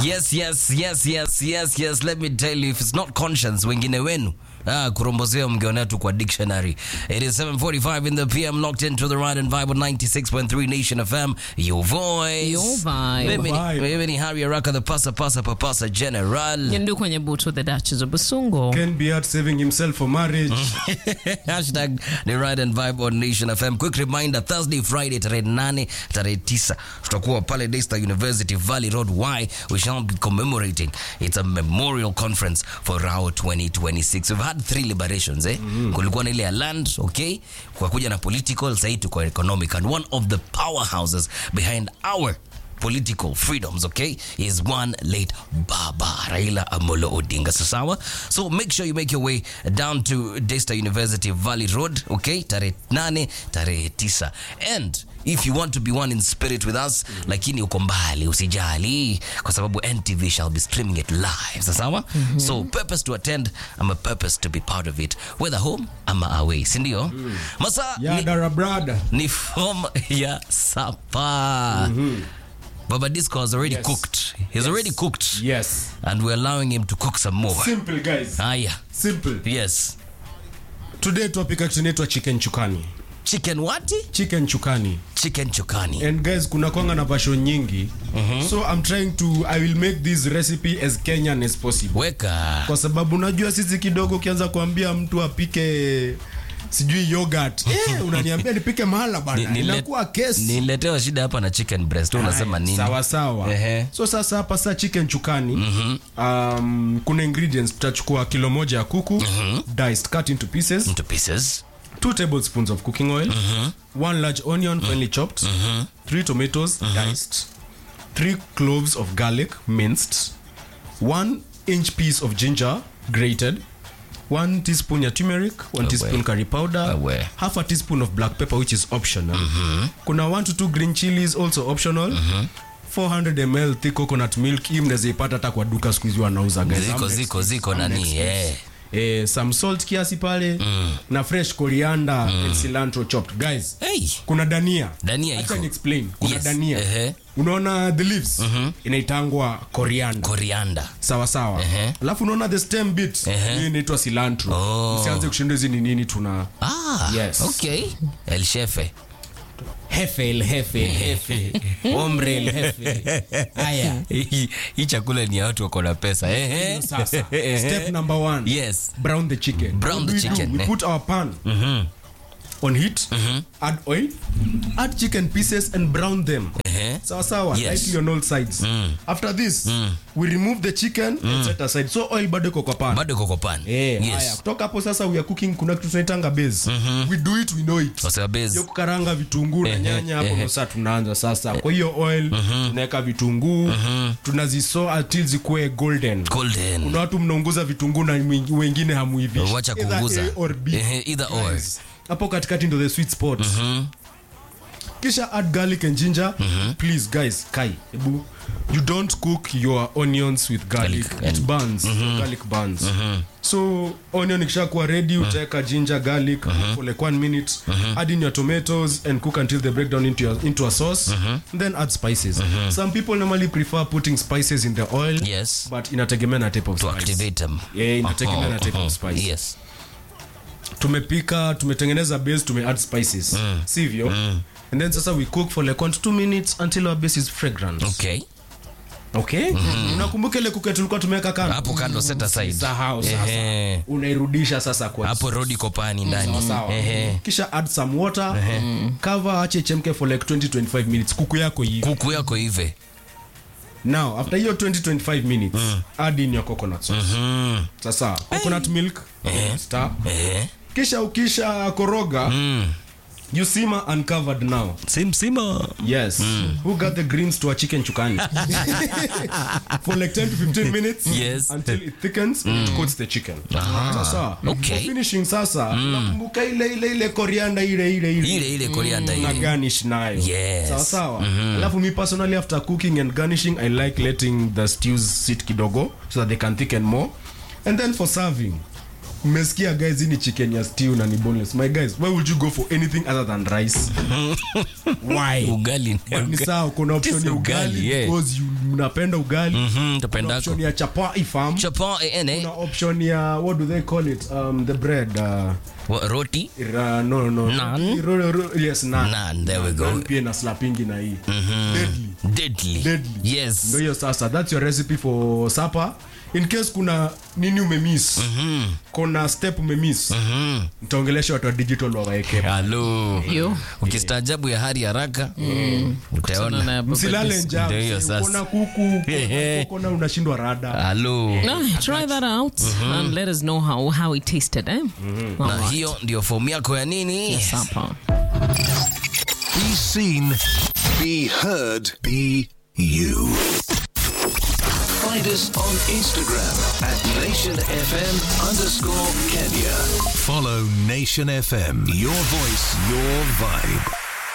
Yes, yes, yes, yes, yes, yes. Let me tell you, if it's not conscience, wengine wenu Ah, kurombozea mngeonea tu kwa dictionary. It is 7:45 in the PM, locked into the right and vibe 96.3 Nation FM. Your voice. Your vibe. Mimi ni- Vibe. Mimi ni Harry Araka, the pasa pasa papasa general. Nyendu kwenye butu the Duchess of Busungo. Ken Beard saving himself for marriage. Hashtag the right and vibe on Nation FM. Quick reminder, Thursday, Friday, tarehe 8, tarehe 9 tutakuwa pale Daystar University Valley Road. Why? We shall be commemorating. It's a memorial conference for Rao 2026. We've had three liberations, eh? Kulikuwa na ile ya land, okay? Kukakuja na political, sasa tuko economic. And one of the powerhouses behind our political freedoms okay is one late baba raila amolo odinga sasawa so make sure you make your way down to Daystar university valley road okay tarehe 8 tarehe 9 and if you want to be one in spirit with us lakini uko mbali usijali kwa sababu ntv shall be streaming it live sasawa so purpose to attend ama purpose to be part of it whether home ama away sindio masa ni, Yadara brada. ni form ya sapa Baba Disco has already Yes. cooked. He's already cooked. Yes. And we're allowing him to cook some more. Simple guys. Haya. Simple. Yes. Today topic actually inaitwa chicken chukani. Chicken wati? Chicken chukani. Chicken chukani. And guys kuna kwanga na version nyingi. So I'm trying to I will make this recipe as Kenyan as possible. Weka. Kwa sababu unajua sisi kidogo ukianza kuambia mtu apike sijui yogurt. Eh, unaniambia nipike mahala Ni- bana. nile- Inakuwa case. Niletewa shida hapa na chicken breast. Wewe unasema nini? sawa sawa Ehe. so sasa hapa saa chicken chukani um, kuna ingredients tutachukua kilo moja ya kuku diced cut into pieces Into pieces. two tablespoons of cooking oil one large onion finely chopped three tomatoes diced three cloves of garlic minced one inch piece of ginger grated one teaspoon ya turmeric one teaspoon curry powder Awe. half a teaspoon of black pepper which is optional kuna one to two green chilies also optional 400 ml thick coconut milk hii mnaweza ipata hata kwa duka siku hizi wanauza guys. Ziko I'm ziko next. ziko I'm nani? next. Eh. Eh, some salt kiasi pale na fresh coriander and cilantro chopped guys Hey. kuna dania Dania Acha iko. ni explain kuna Yes. dania Ehe. unaona the leaves inaitangwa coriander Coriander. sawa sawa Ehe. alafu unaona the stem bit Ehe. hii inaitwa cilantro Oh. usianze kushinda hizi ni nini tuna Ah. Yes. Okay. El Shefe. hefe el hefe hefe ombre el hefe haya Hii hii chakula ni ya watu wako na pesa. Eh. sasa step number one Yes. brown the chicken Brown What the do we do? chicken, we eh. put our pan on heat add oil add chicken pieces and brown them Eh. sawa sawa Yes. lightly on all sides after this we remove the chicken and set aside so oil bado iko kwa pan Bado iko kwa pan. Eh, haya Yes. kutoka hapo sasa we are cooking kuna kitu tunaitanga base we do it we know it Kwa sababu base. hiyo kukaranga vitunguu na Ehe, nyanya hapo ehe. ndo sasa tunaanza sasa kwa hiyo oil tunaweka vitunguu tunazisoa until zikuwe golden Golden. kuna watu mnaunguza vitunguu na mwing- wengine hamuivishi Wacha Either kuunguza. A or B. Ehe, either or. Guys, hapo katikati ndo the sweet spot kisha add garlic and ginger please guys kai ebu you don't cook your onions with garlic, Garlic it burns garlic burns so onion ikishakuwa ready utaweka ginger garlic for like one minute add in your tomatoes and cook until they break down into, your, into a sauce then add spices some people normally prefer putting spices in the oil Yes. but inategemea na type of To spice activate them. Yeah, inategemea na type of Mhm. spice. Yes. tumepika tumetengeneza base tume add spices sivyo and then sasa we cook for like one to two minutes until our base is fragrant Okay. okay unakumbuka ile kuke tulikuwa tumeweka kando Hapo kando set aside. sahau sasa Ehe. unairudisha sasa kwa Hapo rodi kopani ndani. Sawa, sawa. Ehe. kisha add some water cover ache ichemke for like 20 25 minutes kuku yako hivi Kuku yako hivi. now after hiyo 20 25 minutes add in your coconut sauce Mm. sasa coconut milk star Eh. kisha ukisha koroga you simmer uncovered now Sim sima. Yes. Who got the greens to a chicken chukani? For like 10 to 15 minutes Yes. until it thickens and it coats the chicken. Sasa, Okay. for finishing sasa, nakumbuka ile ile ile coriander ile ile ile. Ile ile coriander Na ile. garnish nayo. Yes. Sawa sawa. Alafu me personally after cooking and garnishing I like letting the stews sit kidogo so that they can thicken more. And then for serving mmesikia guys hii ni chicken ya stew na ni boneless my guys why would you go for anything other than rice why Ugali. But ni sawa kuna option Just ya ugali, ugali yeah. because you mnapenda ugali Mhm, kuna tupendako. option ya chapai farm Chapa ene kuna option ya what do they call it um, the bread uh, Wa- roti Ra, no, no. Naan? Ro, ro, yes, naan. Naan, there we go. Naan pia na slapingi na hii Deadly. deadly Deadly. yes Ndio hiyo sasa that's your recipe for supper in case kuna nini umemiss kuna step umemiss nitaongelesha watu wa digital wawaeke halo Yo. ukistaajabu ya hari haraka Kutana utaona na msilale Baba njaa Ndio hiyo sasa. ukona kuku ukona unashindwa rada halo Ah, try that out and let us know how, how it tasted, eh? na Alright. hiyo ndio fomu yako ya nini Supper. Be seen, be heard, be you. Find us on Instagram at Nation FM underscore Kenya. Follow Nation FM. Your voice, your vibe.